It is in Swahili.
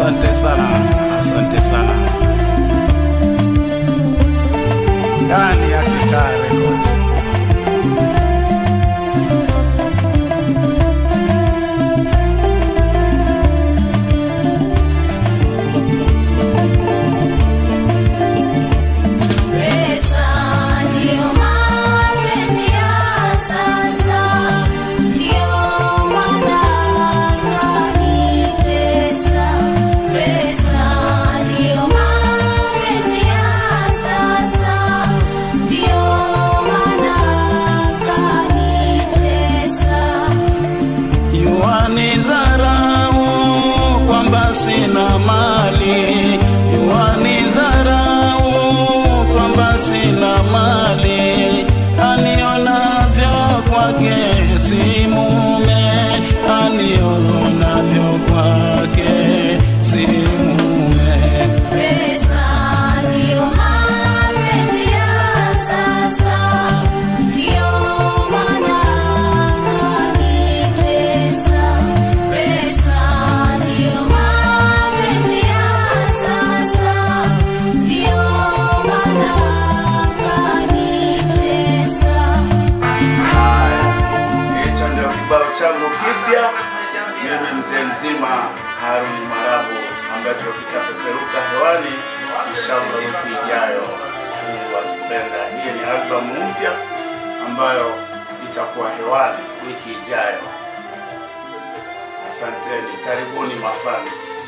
asante sana, asante sana. Ndani ya Kitaa Records. Pesa ndio mapenzi ya sasa, ndio maana kanitesa. Pesa ndio mapenzi ya sasa, ndio maana kanitesa. Yuani dharau kwamba sina mali, yuani dharau kwamba sina mali, anionavyo kwake si mume, anionavyo kwake si mume. Pesa ndio mapenzi ya sasa, ndio maana kanitesa. Pesa ndio mapenzi ya sasa, ndio maana kanitesa. Haya, hicho ndio kibao changu kipya. Mimi mzee mzima Haruni Marabu, ambacho kitapeperuka hewani inshallah wiki ijayo. Mungu akipenda. Hii ni albamu mpya ambayo itakuwa hewani wiki ijayo. Asanteni, karibuni mafans.